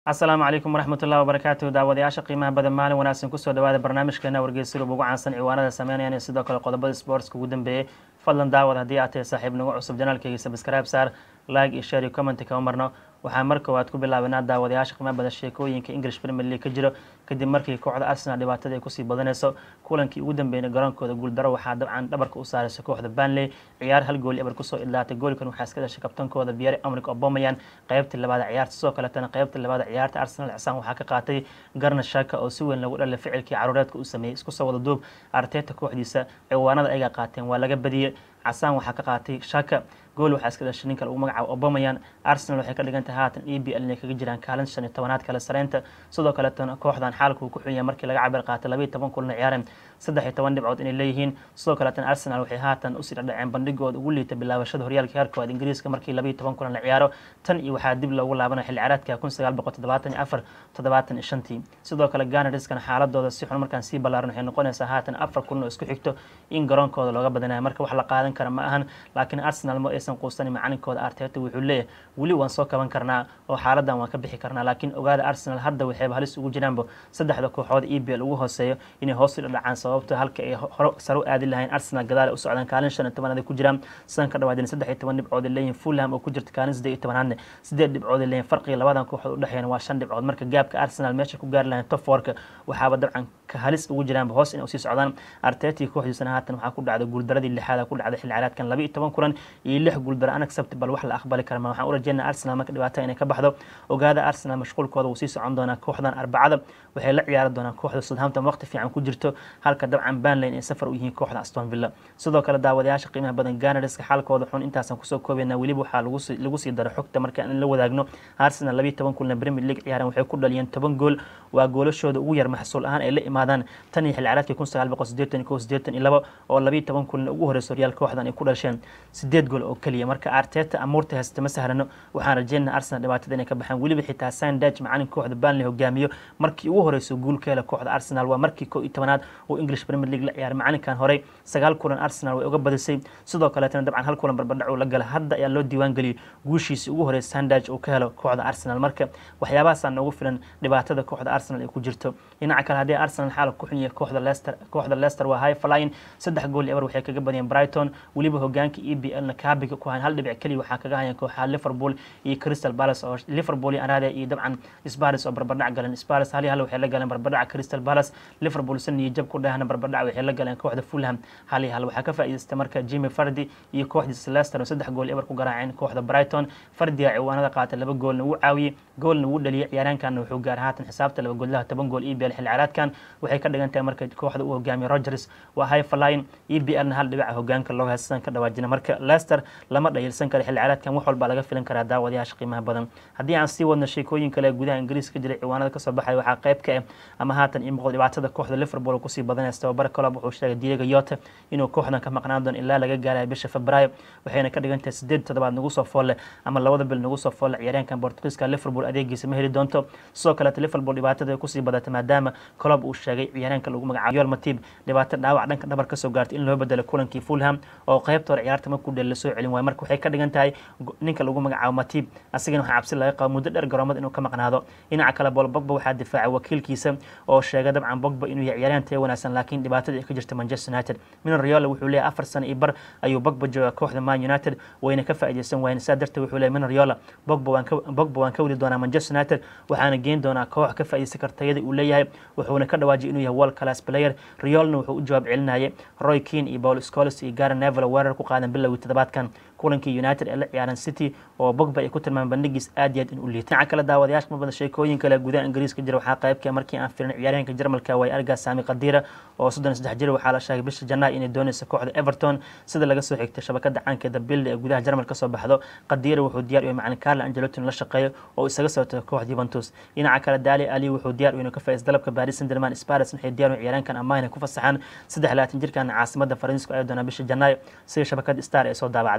asalaamu calaykum waraxmat ullahi wabarakaatu daawadayaasha qiimaha badan maalin wanaagsan kusoo dhawaada barnaamijkeena wargeysyada ugu caansan ciwaanada sameynayaan iyo sidoo kale qodobada sportska ugu dambeeyey fadlan daawad haddii aad tahay saaxiib nagu cusub janaalkeyga sabscribe saar like iyo share iyo comment kama marno waxaa mar koowaad ku bilaabanaa daawadayaasha qiimaha badan sheekooyinka english premier league ka jiro kadib markii kooxda arsenal dhibaatada ay kusii badanayso kulankii ugu dambeeyna garoonkooda guuldaro waxaa dabcan dhabarka u saaraysa kooxda banley ciyaar hal gooli ebar kusoo idlaatay goolkan waxaa iska dhashay kabtankooda biyare amrik obomayan qaybtii labaada ciyaarta sidoo kaletana qaybtii labaada ciyaarta arsenal cisaan waxaa ka qaatay garna shaka oo si weyn lagu dhalay ficilkii caruureedka uu sameeyey isku soo wada duub arteta kooxdiisa ciwaanada ayaga qaateen waa laga badiyey casaan waxaa ka qaatay shaka gool waxaa iska dhashay ninka lagu magacaabo obomayan arsenal waxay ka dhigan tahay haatan e b l inay kaga jiraan kaalin shan iyo tobanaad kale sareynta sidoo kaletana kooxdan xaalka uu ku xun yahay markii laga cabir qaatay labaiyo toban kulna ciyaareen saddex iyo toban dhibcood inay leeyihiin sidoo kaletana arsenal waxay haatan usii dhadhaceen bandhigooda ugu liita bilaabashada horyaalka heerkooda ingiriiska markii labaiyo toban kulan la ciyaaro tan iyo waxaa dib loogu laabanaya xilli ciyaareedka kun sagaal boqol toddobaatan iyo afar toddobaatan iyo shantii sidoo kale ganariskana xaaladooda si xun markaan sii ballaaran waxay noqonaysaa haatan afar kulan oo isku xigto in garoonkooda looga badanayo marka wax la qaadan kara ma ahan laakiin arsenal ma aysan quusanin macalinkooda arteta wuxuu leeyahay weli waan soo kaban karnaa oo xaaladan waan ka bixi karnaa laakiin ogaada arsenal hadda waxayba halis ugu jiraanba saddexda kooxood e b l ugu hooseeyo inay hoos u dhadhacaan sababto halka ay hore sare u aadi lahayn arsenal gadaal u socdaan kaalin shan iyo tobanaad ku jiraan sidan ka dhawaadeen saddex iyo toban dhibcood ay leeyihin fulham oo ku jirta kaalin saddeed iyo tobanaadne sideed dhibcood ay leeyihin farqiga labadan kooxood udhexeeyana waa shan dhibcood marka gaabka arsenal meesha ku gaari lahayn top fourka waxaaba dabcan ka halis ugu jiraanba hoos inay usii socdaan arteti kooxdiisana haatan waxaa ku dhacday guuldaradii lixaada ku dhacday xilli ciyaareedkan laba iyo toban kulan iyo lix guuldaro unacceptable wax la aqbali kara ma waxaan u rajeynaa arsenal marka dhibaatada inay ka baxdo ogaada arsenal mashquulkooda wuu sii socon doonaa kooxdan arbacada waxay la ciyaari doonaan kooxda southampton waqti fiican ku jirto halka dabcan banlane ay safar u yihiin kooxda aston villa sidoo kale daawadayaasha qiimaha badan ganariska xaalkooda xun intaasaan kusoo koobaynaa weliba waxaa lagu sii daro xogta marka in la wadaagno arsenal labiiyo toban kulna premier league ciyaareen waxay ku dhaliyeen toban gool waa goolashooda ugu yar maxsuul ahaan ay la imaadaan tan iyo xilli ciyaareedkii kun sagaal boqol sideetan iyo kow sideetan iyo labo oo labiiyo toban kulna ugu horeysa horyaal kooxdan ay ku dhasheen sideed gool oo keliya marka arteta amuurta haysta ma sahrano waxaan rajeynaa arsenal dhibaatada inay ka baxaan weliba xitaa sandage macalin kooxda banley hogaamiyo markii ugu horeyso guul ka hela kooxda arsenal waa markii kow iyo tobanaad oo english premier league la ciyaaray macalinkan horey sagaal kulan arsenal way uga badisay sidoo kaleetana dabcan hal kulan barbardhac uu la gala hadda ayaa loo diiwaan geliyay guushiisii ugu horeysa sandage uu ka helo kooxda arsenal marka waxyaabahaasaa noogu filan dhibaatada kooxda arsenal ay ku jirto dhinaca kale haddii arsenal xaalka ku xun yahay kooxda leicester kooxda leicester waa high flying saddex gool eber waxay kaga badiyeen brighton weliba hogaanka e b l na kaabiga ku hayan hal dhibic keliya waxaa kaga hayan kooxaha liverpool iyo crystal palace oo liverpool iyo arade iyo dabcan sparis oo barbardhac galeen sparis hal iyo hal waxay la galeen barbardhaca crystal palace liverpool san iyo jab ku dhahna barbardhac waxay la galeen kooxda fulham hal iyo hal waxaa ka faa'iidaystay marka jimmy fardi iyo kooxdiisa leicester oo saddex gool eber ku garaaceen kooxda brighton fardiga ciwaanada qaatay laba goolna wuu caawiyey goolna wuu dhaliyay ciyaaraankanna wuxuu gaaray haatan xisaabta laba goolaha toban gool e b l xilli ciyaareedkan waxay ka dhigan tahay marka kooxda uu hogaamiyo rogers waa high flying e b l na hal dhibica hogaanka looga haysan ka dhawaajina marka leicester lama dhayilsan kara xilli ciyaareedkan wax walba laga filan karaa daawadayaasha qiimaha badan haddii aan sii wadno sheekooyin kale gudaha ingiriiska jiray ciwaanada kasoo baxaya waxaa qayb ka ah ama haatan ii muuqdo dhibaatada kooxda liverpool kusii badanaysa tababara colob wuxuu sheegay diego yota inuu kooxdan ka maqnaan doono ilaa laga gaaraya bisha febraayo waxayna ka dhigan tahay sideed toddobaad nagu soo foolle ama labada bil nagu soo foolle ciyaaryaankan bortugiiska liverpool adeegiisa ma heli doonto sidoo kaleeta liverpool dhibaatada kusii badata maadaama colob uu sheegay ciyaaryaanka lagu magacaabo yoel matib dhibaato dhaawac dhanka dhabar kasoo gaartay in loo bedelo kulankii fulham oo qaybta hore ciyaarta markuu dhel lasoo celin waayo marka waxay ka dhigan tahay ninka lagu magacaabo matib asagana waxaa cabsi laga qabo muddo dheer garoomada inuu ka maqnaado dhinaca kale bool bogba waxaa difaacay wakiilkiisa oo sheegay dabcan bogba inuu yahay ciyaaryahan taya wanaagsan laakiin dhibaatada ay ka jirta manchester united minon riola wuxuu leeyahay afar sano iyo bar ayuu bogba jooga kooxda man united wayna ka faa'iidaysan waayeen saa darteed wuxuu leeyahay minon riola bogba waan ka bogba waan ka weli doonaa manchester united waxaana geen doonaa koox ka faa'iidaysan karta tayada uu leeyahay wuxuuna ka dhawaajiyay inuu yahay world class player riolna wuxuu u jawaab celinayay roy keane iyo paul scholes iyo garen neville weerar ku qaadan bilowgii toddobaadkan kulankii united ee la ciyaaran city oo bogba ay ku tilmaameen bandhigiis aad iyo aad in u liitay dhinaca kale daawadayaasha ma badan sheekooyin kale gudaha ingiriiska jira waxaa qaybka markii aan firin ciyaaryahanka jarmalka way argaa saami qadiira oo soddon saddex jir waxaa la sheegay bisha janaay inay doonaysa kooxda everton sida laga soo xigtay shabakada caankeeda bilda ee gudaha jarmal kasoo baxdo qadiira wuxuu diyaar u yahay macalin carlo angelotin la shaqeeyo oo isaga soo tago kooxda juventus dhinaca kale daali ali wuxuu diyaar u inuu ka faa'iis dalabka paris saint germain sparis waxay diyaar u ciyaaryahankan amaahina ku fasaxaan saddex labaatan jirkan caasimada faransiisku ay doonaa bisha janaayo sida shabakada star ee soo daabacday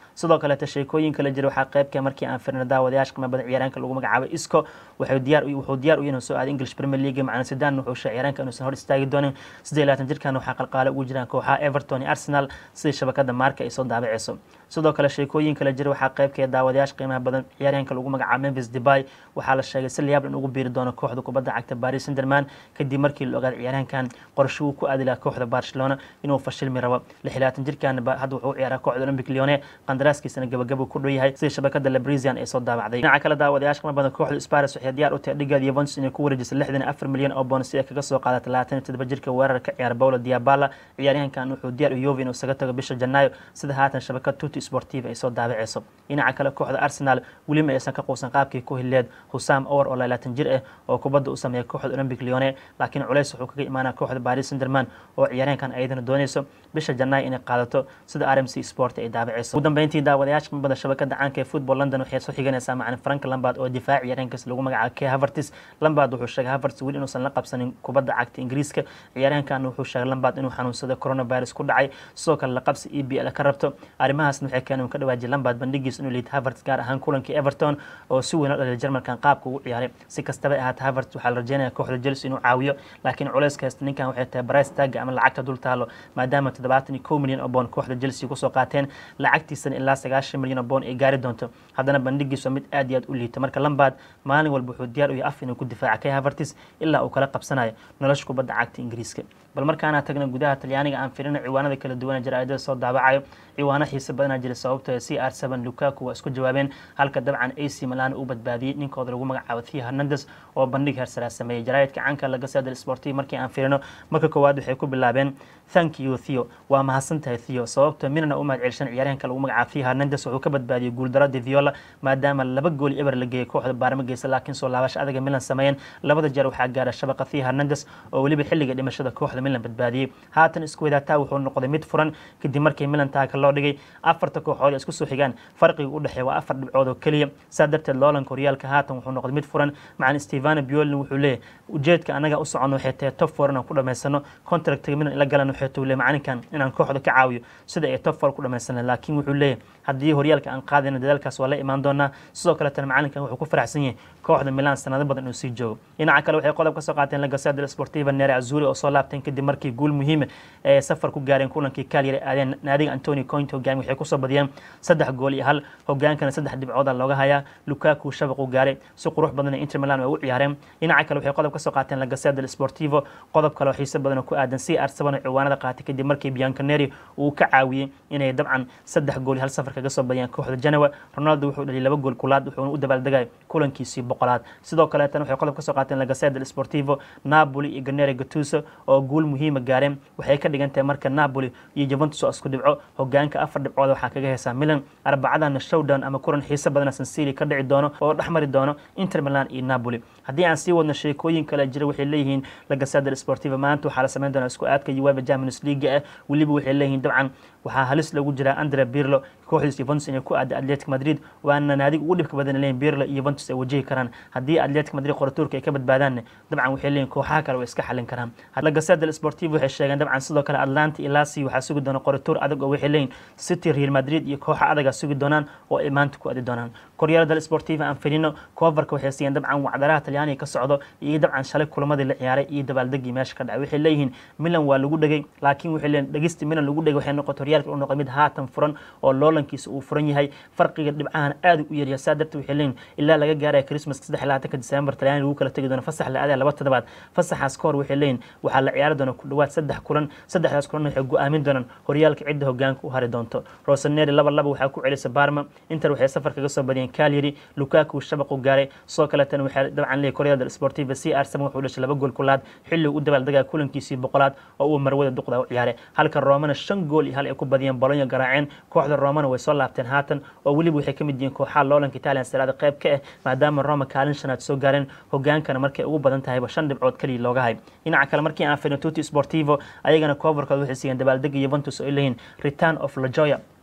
sidoo kaleeta sheekooyin kala jira waxaa qaybka markii aan firna daawadayaasha qiimo badan ciyaaraanka lagu magacaabo isco wuxuu diyaar wuxuu diyaar u yahay soo aaday english premier league macna sidaan wuxuu sheegay ciyaaraanka inuusan hor istaagi doonin sidee laatan jirkan waxaa qalqaale ugu jiraan kooxaha everton iyo arsenal sidii shabakada maarka ay soo daabaceyso sidoo kale sheekooyin kala jira waxaa qaybkee daawadayaasha qiimaha badan ciyaaryahanka lagu magacaabo memphis debay waxaa la sheegay si layaab in ugu biiri doono kooxda kubadda cagta paris saint-germain kadib markii la ogaaday ciyaaryahankan qorshe uu ku aadi lahaa kooxda barcelona inuu fashilmi rabo lixlaatan jirkan hadda wuxuu u ciyaaraa kooxda olympic lyone qandaraaskiisana gabagabo ku dhow yahay sidii shabakada lebrisian ay soo daabacday dhinaca kale daawadayaasha qiimaha badan kooxda sparis waxay diyaar u tahay dhigeeda yuventus inay ku wareejisay lixdan afar milyan oo boon si ay kaga soo qaada talaatan iyo toddoba jirka weerarka ciyaar paulo diabala ciyaaryahankan wuxuu diyaar u yovi inuu isaga tago bisha janaayo sida haatan shabakad tuti sportiva ay soo daabaceyso dhinaca kale kooxda arsenal welima aysan ka quusan qaabkii ku hileed husam or oo labaatan jir ah oo kubadda u sameeya kooxda olympic lyone laakiin culays wuxuu kaga imaanaa kooxda paris saint-germain oo ciyaaryahankan ayadana dooneyso bisha janaayo inay qaadato sida r m c sport ay daabaceyso ugu dambeyntii daawadayaasha mabada shabakada caanka ee football london waxay soo xiganaysaa macalin frank lambard oo difaac ciyaaryahankaas lagu magacaabo k havertis lambard wuxuu sheegay havertis weli inuusan la qabsanin kubadda cagta ingiriiska ciyaaryahankan wuxuu sheegay lambard inuu xanuunsada coronavirus ku dhacay sidoo kale la qabsi e b l ka rabto arrimahaasna waxay keeneen ka dhawaajiyay lambard bandhigiis inuu liid havertz gaar ahaan kulankii everton oo si weyn oo dhaliyay jarmalkan qaabka ugu ciyaaray si kastaba ahaata havertz waxaa la rajeynaya kooxda chelsea inuu caawiyo laakiin culayska haysta ninkan waxay tahay price tagga ama lacagta dul taalo maadaama toddobaatan iyo kow milyan oo boon kooxda chelsea kusoo qaateen lacagtiisana ilaa sagaashan milyan oo boon ay gaari doonto haddana bandhigiis waa mid aad iyo aad u liita marka lambard maalin walba wuxuu diyaar u yahay af inuu ku difaaca kay havertz ilaa uu kala qabsanayo nolosha kubadda cagta ingiriiska bal markaana tagna gudaha talyaaniga aan firina ciwaanada kala duwan jaraa'idada soo daabacayo ciwaano xiise badanaa jira sababtoo c r seven lukaku waa isku jawaabeen halka dabcan ac milan uu badbaadiyey ninkooda lagu magacaabo thea hernandes oo bandhig hersaraa sameeyey jaraa'idka canka laga saadal sportiv markii aan firino marka koowaad waxay ku bilaabeen thank you theo waa mahadsantahay theo sababtoo minana u mahad celishan ciyaaryahanka lagu magacaabo thea hernandes wuxuu ka badbaadiyey guuldaradii viola maadaama laba gool eber la geeyey kooxda baarma geysa laakiin soo laabasha adaga milan sameeyeen labada jeer waxaa gaara shabaqa thea hernandes oo weliba xilliga dhimashada kooxda milan badbaadiyey haatan isku wadaataa wuxuu noqday mid furan kadib markii milan taaka loo dhigay afarta kooxood isku soo xigaan farqiga u dhexeeya waa afar dhibcood oo keliya saa darteed loolanka horyaalka haatan wuxuu noqday mid furan macalin stevano biolin wuxuu leeyahy ujeedka anaga u socono waxay tahay top four inaan ku dhamaysano contractiga milan ila galan waxay tuu leeyahy macalinkan inaan kooxda ka caawiyo sida ay top four ku dhamaysana laakiin wuxuu leeyahay haddii horyaalka aan qaadayno dadaalkaas waa la imaan doonaa sidoo kaletana macalinkan wuxuu ku faraxsan yahay kooxda milan sanado badan inuu sii joogo dhinaca kale waxay qodob ka soo qaateen lagasada sportiva nere azuri oo soo laabteen kadib markii guul muhiima ee safar ku gaareen kulankii kaalyar aadeen naadiga antonio coint hogaami waxay kusoo badiyeen saddex gool iyo hal hogaankana saddex dhibcooda looga hayaa lukaku shabaqu gaaray si qurux badan inter milan way u ciyaareen dhinaca kale waxay qodob ka soo qaateen lagasada sportivo qodob kale oo xiise badan oo ku aadan c r seven oo ciwaanada qaatay kadib markii biancaneri uu ka caawiyey inay dabcan saddex gool iyo hal safar kaga soo badiyeen kooxda janewa ronaldo wuxuu dhaliyay laba gool kulaad wuxuuna u dabaaldegay kulankiisii boqolaad sidoo kaleetana waxay qodob ka soo qaateen lagaseda sportivo napoli iyo ganere gatuso oo guul muhiima gaareen waxay ka dhigan tahay marka napoli iyo juventus oo isku dhibco hogaanka afar dhibcood waxaa kaga heesaa milan arbacadana showdown ama kulan xiise badana sansili ka dhici doono oo dhexmari doono inter milan iyo napoli haddii aan sii wadno sheekooyin kale jira waxay leeyihiin lagaseda sportiva maanta waxaa la sameyn doonaa isku aadka ueva champions league ah weliba waxay leeyihiin dabcan waxaa halis lagu jiraa andre birlo kooxdiis Juventus inay ku aada Athletic Madrid waana naadiga ugu dhibka badan leeyihiin Pirlo iyo Juventus ay wajihi karaan haddii Athletic Madrid qoratuurka ay ka badbaadaan dabcan waxay leeyihiin kooxaha kale way iska xalin karaan La Gazzetta dello Sportivo waxay sheegeen dabcan sidoo kale Atlanta iyo Lazio waxaa sugi doona qoratuur adag oo waxay leeyihiin City Real Madrid iyo kooxa adaga sugi doonaan oo ay maanta ku aadi doonaan Corriere dello Sportivo aan filino coverka waxay siiyeen dabcan wacdaraha Talyaaniga ka socdo iyo dabcan shalay kulamadii la ciyaaray iyo dabaaldegii meesha ka dhacay waxay leeyihiin Milan waa lagu dhagay laakiin waxay leeyihiin dhagista Milan lagu dhagay waxay noqotay horyaalka uu noqday mid haatan furan oo loolankiisa uu furan yahay farqiga dhibcahan aad u yaryahay saa darteed waxay leeyihiin ilaa laga gaaraya Christmas 23 December Talyaaniga lagu kala tagi doono fasax la aadaya laba toddobaad fasaxaas ka hor waxay leeyihiin waxaa la ciyaari doona ku dhawaad saddex kulan saddexdaas kulan waxay go'aamin doonaan horyaalka cidda hogaanka u hari doonto Rossoneri laba laba waxaa ku celisay Parma Inter waxay safar kaga soo badiyeen Cagliari Lukaku shabaq u gaaray soo kale tan waxay dabcan leeyahay Corriere dello Sportivo CR7 wuxuu dhashay laba gool kulaad xilli uu dabaaldegay kulankiisii boqolaad oo uu marwada duqda u ciyaaray halka Romana shan gool iyo hal ay ku badiyeen Bologna garaaceen kooxda Romana way soo laabteen haatan oo weliba waxay ka mid yihiin kooxaha loolanka Italian Serie A qayb ka ah maadaama Roma kaalin shanaad soo gaareen hogaankana markay ugu badan tahay shan dhibcood kaliya looga hay dhinaca kale markii aan fiirno Tutti Sportivo ayagana coverkooda waxay siiyeen dabaaldega Juventus oo ay leeyihiin Return of La Joya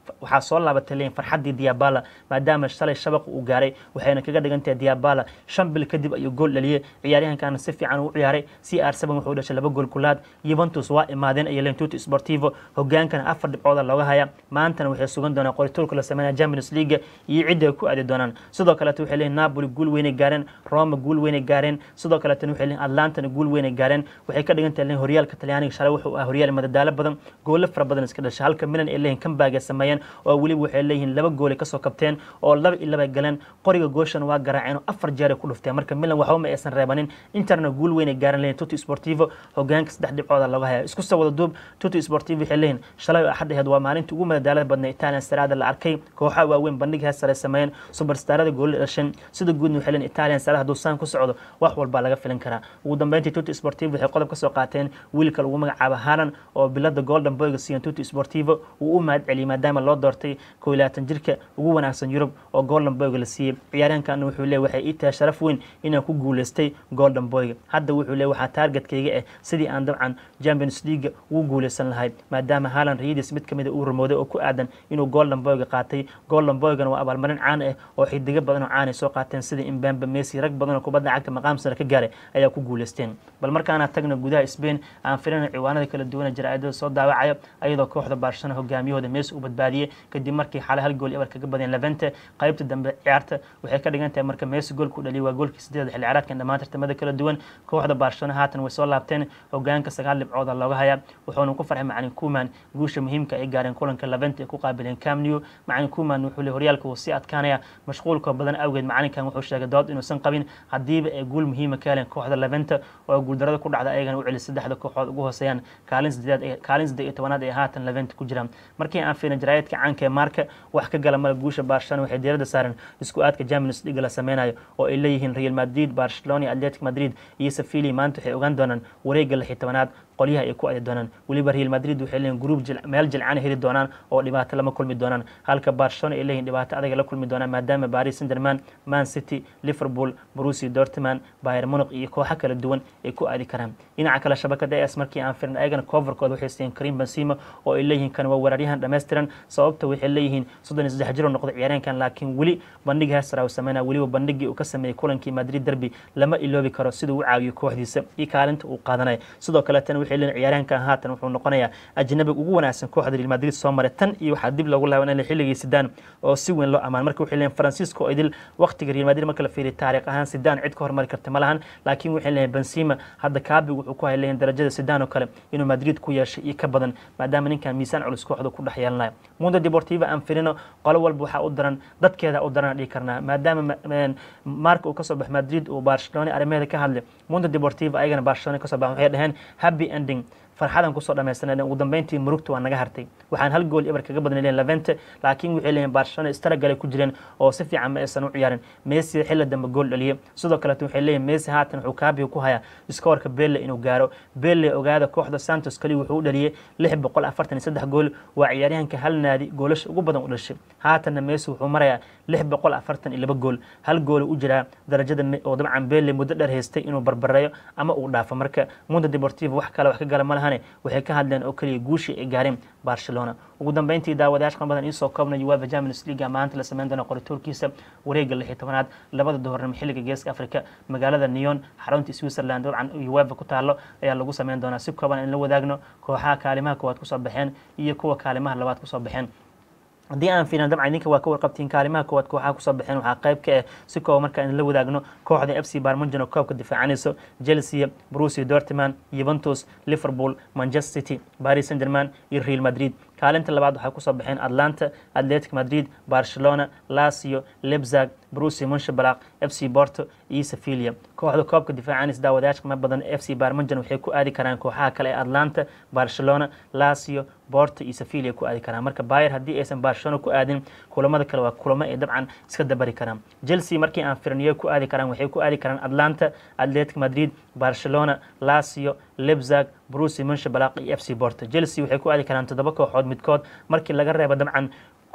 waxaa soo laabatay leeyihin farxaddii diabala maadaama shalay shabaq uu gaaray waxayna kaga dhigan tahay diabala shan bil kadib ayuu gool dhaliyey ciyaaryahankana si fiican uu ciyaaray c r seven wuxuu dhashay laba gool kulaad yuventus waa imaadeen iyo lentuti sportivo hogaankana afar dhibcooda looga haya maantana waxay sugan doonaan qorituulka la sameynaya champions league iyo cidda ay ku aadi doonaan sidoo kaleeto waxay leeyihin napoli guul weynay gaareen roma guul weynay gaareen sidoo kaleetana waxay leeyihin atlantana guul weynay gaareen waxay ka dhigan tahay horyaalka talyaaniga shalay wuxuu ah horyaal madadaalo badan goolo fara badan iska dhashay halka milan ay leeyihin comeback ay sameeyeen oo weliba waxay leeyihiin laba gool ay kasoo kabteen oo laba iyo laba galeen qoriga gooshan waa garaaceen oo afar jeer ay ku dhufteen marka milan waxba ma aysan reebanin interna guul weyn ay gaaran leeyihin tuti sportivo hogaanka saddex dhibcooda looga haya isku soo wada duub tuti sportivo waxay leeyihin shalay oo axad aheed waa maalintii ugu madadaalada badnay italian sarada la arkay kooxaha waaweyn bandhig hees sare sameeyeen superstarada goolli dhashan sida guudna waxay leeyihin italian sarada hadduu saan ku socdo wax walbaa laga filan karaa ugu dambeyntii tuti sportivo waxay qodob ka soo qaateen wiilka lagu magacaabo haran oo bilada golden boyga siiyan tuti sportivo uu u mahad celiyey maadaama loo doortay koo iyo labaatan jirka ugu wanaagsan yurub oo golden boyga la siiyey ciyaaryahankan wuxuu leeyahy waxay ii tahay sharaf weyn inaan ku guuleystay golden boyga hadda wuxuu leeyahy waxaa taargetkayga ah sidii aan dabcan champions league ugu guuleysan lahay maadaama haalan riyadiis mid kamida uu rumooday oo ku aadan inuu golden boyga qaatay golden boygana waa abaalmarin caan ah oo xidigo badan oo caan ay soo qaateen sida imbamba messi rag badan oo kubadda cagta maqaam sare ka gaaray ayaa ku guuleysteen bal markaana tagna gudaha spain aan filina ciwaanada kala duwana jaraa'idada soo daawacayo ayadoo kooxda barshana hogaamiyahooda meesi u badbaadiyey kadib markii xalay hal gool ebar kaga badeen levente qaybta dambe ciyaarta waxay ka dhigan tahay marka meesi goolku dhaliyay waa goolkii sideeda xilli ciyaareedkan dhammaan tartamada kala duwan kooxda barshana haatan way soo laabteen hogaanka sagaal dhibcooda looga hayaa wuxuuna ku farxay macalin kuman guusha muhiimka ay gaareen kulanka levente ay ku qaabileen camnew macalin kuman wuxuu le horyaalka wuu sii adkaanaya mashquulka badan awgeed macalinkan wuxuu sheegay dood inuusan qabin haddiiba ay guul muhiima ka heleen kooxda levente oo guuldarada ku dhacda ayagana u celi saddexda kooxood ugu hooseeyaan kaalin sideed kaalin saddeed iyo tobanaad ay haatan levente ku jiraan markii aan fiirna jaraayadka caanka ee maarka wax ka gala mala guusha barcelona waxay diiradda saareen isku aadka champions league la sameynayo oo ay leeyihiin real madrid barcelona atletic madrid iyo sevilla maanta waxay ogaan doonaan wareegga lix iyo tobanaad qolyaha ay ku adi doonaan weliba real madrid waxay leeyihin gruub meel jilcana heli doonaan oo dhibaato lama kulmi doonaan halka barcelona ay leeyihin dhibaato adaga la kulmi doonaan maadaama paris saint-germain man city liverpool brusi dortman bayer munich iyo kooxo kala duwan ay ku aadi karaan dhinaca kale shabakada es markii aan firna ayagana coverkooda waxay siiyeen karim benzema oo ay leeyihiin kan waa weeraryahan dhammaystiran sababta waxay leeyihiin soddon iyo saddex jiro noqday ciyaaryahankan laakiin weli bandhig heesara uu sameynaya weliba bandhigii uu ka sameeyey kulankii madrid derby lama iloobi karo siduu u caawiyo kooxdiisa iyo kaalinta uu qaadanaya sidoo kaletana waxay leeyihin ciyaaryahankan haatan wuxuu noqonayaa ajnabiga ugu wanaagsan kooxda real madrid soo maray tan iyo waxaa dib loogu laabanaya xilligii sidaan oo si weyn loo amaan marka waxay leeyihin francisco oo idil waqtiga real madrid marka la fiiriyo taariikh ahaan sidaan cid ka hormari karta ma lahan laakiin waxay leeyihin benzema hadda kaabigu wuxuu ku hay leeyihin darajada sidaan oo kale inuu madrid ku yeeshay iyo ka badan maadaama ninkan miisaan culus kooxda ku dhex yeelanayo mundo deportiva aan firino qolo walba waxaa u daran dadkeeda u daran dhihi karnaa maadaama marka uu kasoo bax madrid uu barcelona arrimaheeda ka hadlay mundo deportiva ayagana barcelona kasoo bax waxay dhaheen happy ending farxadan kusoo dhamaysaneen ugu dambeyntii murugta waa naga hartay waxaan hal gool eber kaga badnay leeyihin levente laakiin waxay leeyihin barcelona istaragalay ku jireen oo si fiican ma aysan u ciyaarin messi xilli dambe gool dhaliyay sidoo kaleeto waxay leeyihin messi haatan wuxuu kaabiga ku hayaa iskoorka belle inuu gaaro belle ogaada kooxda santos kali wuxuu u dhaliyay lix boqol afartan iyo saddex gool waa ciyaaryahanka hal naadi goolasha ugu badan u dhashay haatanna messi wuxuu marayaa lix boqol afartan iyo laba gool hal gool u jiraa darajada oo dabcan belle muddo dheer haystay inuu barbareeyo ama uu dhaafo marka mundo deportivo wax kale wax ka gala ma lahan waxay ka hadleen oo keliya guushii ay gaareen barcelona ugu dambeyntii daawadayash qan badan iisoo koobnay uefa champions league maanta la sameyn doona qorituurkiisa wareegga lix iyo tobanaad labada duhurnimo xilliga geeska africa magaalada neon xarunta switzerland dabcan uefa ku taalo ayaa lagu sameyn doonaa si kooban in la wadaagno kooxaha kaalimaha koowaad kusoo baxeen iyo kuwa kaalimaha labaad kusoo baxeen haddii aan fiirin dabcan idinka waa ka warqabtiin kaalimaha koowaad kooxaha kusoo baxeen waxaa qayb ka ah si kooba markaa in la wadaagno kooxda f c barmunjan oo koobka difaacanayso chelsea brusi dortman yuventus liverpool manchester city paris saint german iyo real madrid kaalinta labaad waxay kusoo baxeen atlanta atletic madrid barcelona lasio lebzag brusi munshabalaq f c borto iyo sevilia kooxda koobka difaacanaysa daawadayaasha qima badan f c barmunjan waxay ku aadi karaan kooxaha kale ee atlanta barcelona lasio borto iyo sevilia ku aadi karaan marka bayer haddii aysan barcelona ku aadin kulamada kale waa kulamo ay dabcan iska dabari karaan chelsea markii aan firniyo ku aadi karaan waxay ku aadi karaan atlanta atletic madrid barcelona lasio lebzag brusi munshabalaq iyo f c borto chelsea waxay ku aadi karaan toddoba kooxood midkood markii laga reebo dabcan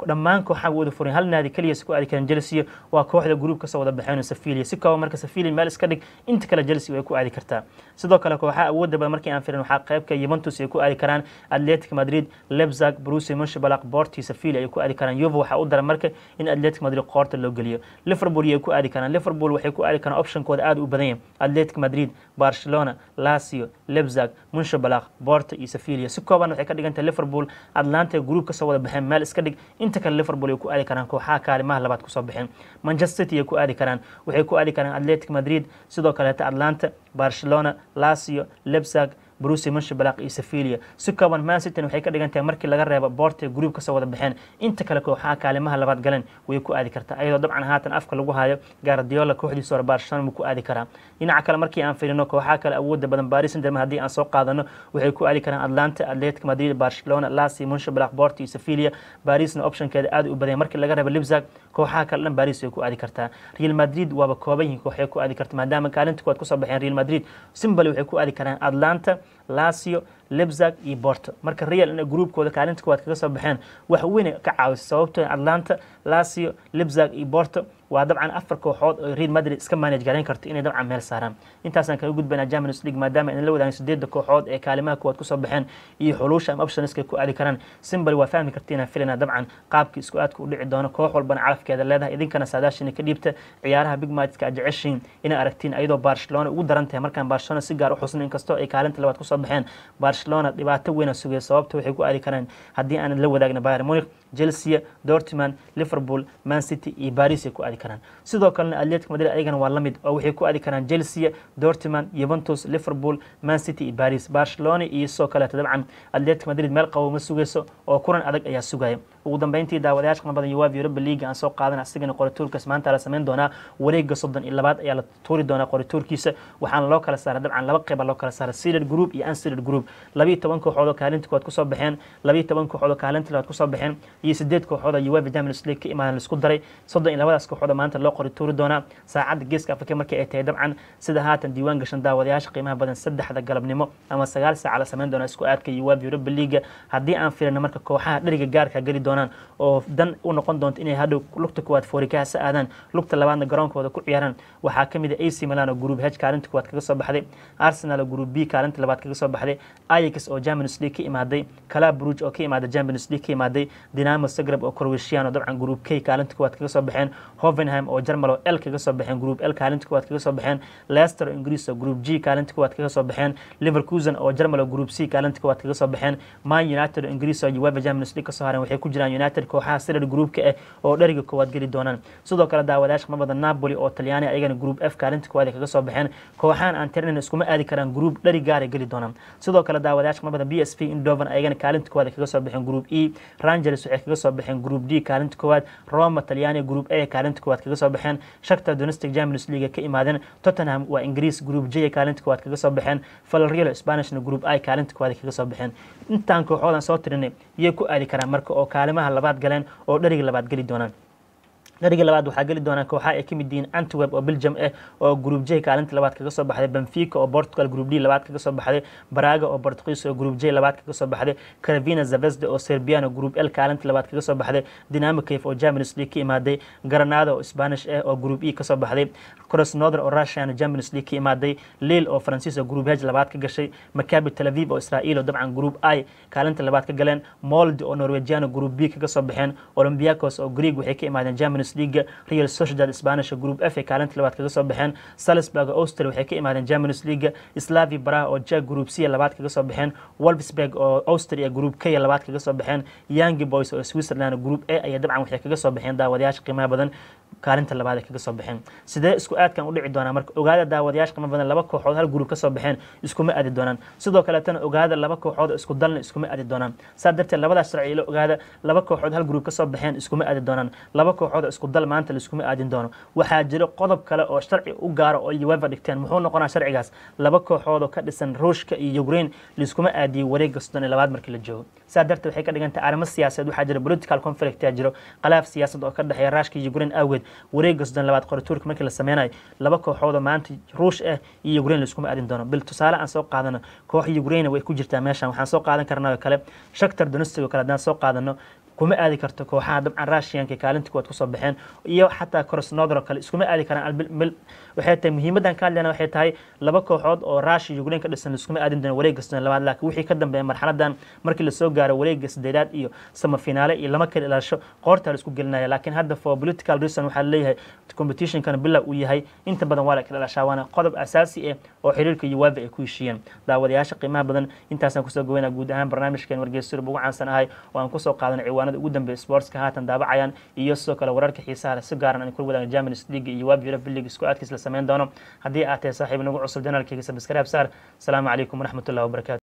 dhammaan kooxaha wada furan hal naadi keliya ku aadi karaan Chelsea waa kooxda group ka soo wada baxeen Sevilla si kooban marka Sevilla meel iska dhig inta kale Chelsea way ku aadi kartaa sidoo kale kooxaha awoodda badan markii aan fiirin waxaa qaybka Juventus ay ku aadi karaan Atletico Madrid Leipzig Borussia Mönchengladbach Porto Sevilla ay ku aadi karaan Juve waxaa u daran marka in Atletico Madrid qoorta loo geliyo Liverpool ay ku aadi karaan Liverpool waxay ku aadi karaan optionkooda aad u badan yahay Atletico Madrid Barcelona Lazio Leipzig Mönchengladbach Porto iyo Sevilla si kooban waxay ka dhigan tahay Liverpool Atlanta group ka soo wada baxeen meel iska dhig inta kale Liverpool ay ku aadi karaan kooxaha kaalimaha labaad ku soo baxeen Manchester City ay ku aadi karaan waxay ku aadi karaan Atletico Madrid sidoo kale Atlanta Barcelona Lazio Leipzig Borussia Mönchengladbach iyo Sevilla si kooban Man City waxay ka dhigan tahay markii laga reebo Porto group ka soo wada baxeen inta kale kooxaha kaalimaha labaad galeen way ku aadi kartaa ayadoo dabcan haatan afka lagu hayo Guardiola kooxdiisa hore Barcelona ku aadi karaa dhinaca kale markii aan fiirino kooxaha kale awoodda badan Paris Saint-Germain haddii aan soo qaadano waxay ku aadi karaan Atlanta Atletico Madrid Barcelona Lazio Mönchengladbach Porto iyo Sevilla Parisna optionkeeda aad u badan markii laga reebo Leipzig kooxaha kale dhan Paris way ku aadi kartaa Real Madrid waaba kooban yihiin kooxay ku aadi kartaa maadaama kaalinta koowaad ku soo baxeen Real Madrid Simbali waxay ku aadi karaan Atlanta Lazio Leipzig iyo Porto marka Real inay groupkooda kaalinta koowaad kaga soo baxeen wax weyn ka caawisa sababtoo Atlanta Lazio Leipzig iyo Porto waa dabcan afar kooxood oo Real Madrid iska manage gareyn karto inay dabcan meel saaraan intaasaan kaga gudbaynaa Champions League maadaama in la wadaagan sideedda kooxood ee kaalimaha koowaad kusoo baxeen iyo xulusha ama optionska ku aadi karaan Simbali waa fahmi kartiin inaan filanaa dabcan qaabkii isku aadka u dhici doono koox walbana calafkeeda leedahay idinkana saadaashina ka dhiibta ciyaaraha big matchka aad jeceshiin inay aragtiin ayadoo Barcelona ugu daran tahay markaan Barcelona si gaar u xusn inkastoo ay kaalinta labaad kusoo baxeen Barcelona dhibaato weyn sugay sababta waxay ku aadi karaan haddii aan la wadaagna Bayern Munich Chelsea Dortmund Liverpool Man City iyo Paris ay ku aadi karaan sidoo kalena Atletico Madrid ayagana waa la mid oo waxay ku aadi karaan Chelsea Dortmund Juventus Liverpool Man City iyo Paris Barcelona iyo sidoo kale dabcan Atletico Madrid meel qabo ma sugayso oo kulan adag ayaa sugaya ugu dambeyntii daawadayaasha qana badan UEFA Europa League aan soo qaadan asigana qorituurkaas maanta la sameyn doonaa wareegga soddon iyo labaad ayaa la tuuri doonaa qorituurkiisa waxaana loo kala saaray dabcan laba qeyb loo kala saaray seeded group iyo unseeded group labiyo toban kooxood oo kaalinta koowaad kusoo baxeen labiyo toban kooxood oo kaalinta labaad kusoo baxeen iyo sideed kooxood oo UEFA Champions League ka imaadan laisku daray soddon iyo labadaas kooxood oo maanta loo qori tuuri doonaa saacadda geeska afrika markii ay tahay dabcan sida haatan diiwaan gashan daawadayaasha qiimaha badan saddexda galabnimo ama sagaal saaca la sameyn doona isku aadka UEFA Europa League haddii aan fiirino marka kooxaha dheriga gaarka geli doonaan oo dan u noqon doonto inay hadhow lugta koowaad foorikaha aadaan lugta labaadna garoonkooda ku ciyaaraan waxaa ka mid ah AC Milan oo group H kaalinta koowaad kaga soo baxday Arsenal oo group B kaalinta labaad kaga soo baxday Ajax oo Champions League ka imaaday Club Brugge oo ka imaaday Champions League ka imaaday Dinamo Zagreb oo Croatian oo dabcan group K kaalinta koowaad kaga soo baxeen Hoffenheim oo Jarmal oo L kaga soo baxeen group L kaalinta koowaad kaga soo baxeen Leicester oo Ingiriis oo group G kaalinta koowaad kaga soo baxeen Leverkusen oo Jarmal oo group C kaalinta koowaad kaga soo baxeen Man United oo Ingiriis oo UEFA Champions League ka soo hareen waxay ku jiraan United kooxaha sida groupka ah oo dheriga koowaad geli doonaan sidoo kale daawadayaasha qamabada Napoli oo Talyaani ayagana group F kaalinta koowaad kaga soo baxeen kooxahan aan tirinin iskuma aadi karaan group dheri gaar geli doonaan sidoo kale daawadayaasha qamabada PSV Eindhoven ayagana kaalinta koowaad kaga soo baxeen group E Rangers waxay kaga soo baxeen group D kaalinta koowaad Roma Talyaani group A kaalinta koowaad kaga soo baxeen Shakhtar Donetsk Champions League ka imaadeen Tottenham waa Ingiriis group J kaalinta koowaad kaga soo baxeen Villarreal Spanishna group I kaalinta koowaad kaga soo baxeen intaan kooxoodan soo tirinay iyay ku aadi karaan marka oo kaalimaha labaad galeen oo dheriga labaad geli doonaan dheriga labaad waxaa geli doonaa kooxaha ay ka mid yihiin Antwerp oo Belgium ah oo group J kaalinta labaad kaga soo baxday Benfica oo Portugal group D labaad kaga soo baxday Braga oo Portuguese oo group J labaad kaga soo baxday Crvena Zvezda oo Serbian oo group L kaalinta labaad kaga soo baxday Dinamo Kiev oo Champions League ka imaaday Granada oo Spanish ah oo group E ka soo baxday Krasnodar oo Russian oo Champions League ka imaaday Lille oo Faransiis oo group H labaad ka gashay Maccabi Tel Aviv oo Israel oo dabcan group I kaalinta labaad ka galeen Molde oo Norwegian oo group B kaga soo baxeen Olympiacos oo Greek waxay ka imaadeen Champions League Real Sociedad Spanish oo group F kaalinta labaad kaga soo baxeen Salzburg oo Austria waxay ka imaadeen Champions League Slavia Praha oo Czech group C labaad kaga soo baxeen Wolfsburg oo Austria group K labaad kaga soo baxeen Young Boys oo Switzerland group A ayaa dabcan waxay kaga soo baxeen daawadayaasha qiimaha badan kaalinta labaad ay kaga soo baxeen sidee isku aadkan u dhici doonaa marka ogaada daawadayaasha qiimo badan laba kooxood hal group ka soo baxeen iskuma aadi doonaan sidoo kaleetana ogaada laba kooxood oo isku dalna iskuma aadi doonaan saa darteed labadaas sharci ila ogaada laba kooxood hal group ka soo baxeen iskuma aadi doonaan laba kooxood oo isku dal maanta laiskuma aadin doono waxaa jiro qodob kale oo sharci u gaaro oo UEFA dhigteen muxuu noqonaa sharcigaas laba kooxood oo ka dhisan Ruushka iyo Ukraine laiskuma aadiyay wareegga soddon iyo labaad markii la joogo saa darteed waxay ka dhigan tahay arrimo siyaasadeed waxaa jira political conflict yaa jiro khilaaf siyaasad oo ka dhexeeya Ruushka iyo Ukraine awgeed wareegga soddon labaad qorituurka markii la sameynayo laba kooxood oo maanta Ruush ah iyo Ukraine laiskuma aadin doono bil tusaale aan soo qaadano koox Ukraine way ku jirtaa meeshan waxaan soo qaadan karnaa oo kale Shakhtar Donetsk oo kale haddaan soo qaadano kuma aadi karto kooxaha dabcan russianka kaalinta kuwaad kusoo baxeen iyo xataa krosnodro kale iskuma aadi karaan waxay tahay muhiimadan ka hadlayna waxay tahay laba kooxood oo russia ukraine ka dhisan iskuma aadin doona wareegga soddon labaad laakiin wixii ka dambeeya marxaladan markii lasoo gaaro wareegga saddeedaad iyo samafinaale iyo lama kala ilaasho qoorta la isku gelinaya laakiin hadda for political reason waxaa leeyahay competitionkana bila uu yahay inta badan waa la kala ilaashaa waana qodob asaasi ah oo xiriirka iyo waabi ay ku heshiiyeen daawadayaasha qiimaha badan intaasaan kusoo goweynaa guud ahaan barnaamijkeen wargeysurub ugu caansan ahay oo aan kusoo qaadanay ciwaanada ugu dambeeya sportska haatan daabacayaan iyo sidoo kale wararka xiisaha leh si gaaran aan kula wadaaga Champions League iyo waabi Europa League isku aadkiis la sameyn doono haddii aad tahay saaxiib nagu cusub janaalkayga subscribe saar asalaamu calaykum waraxmatullahi wabarakaatu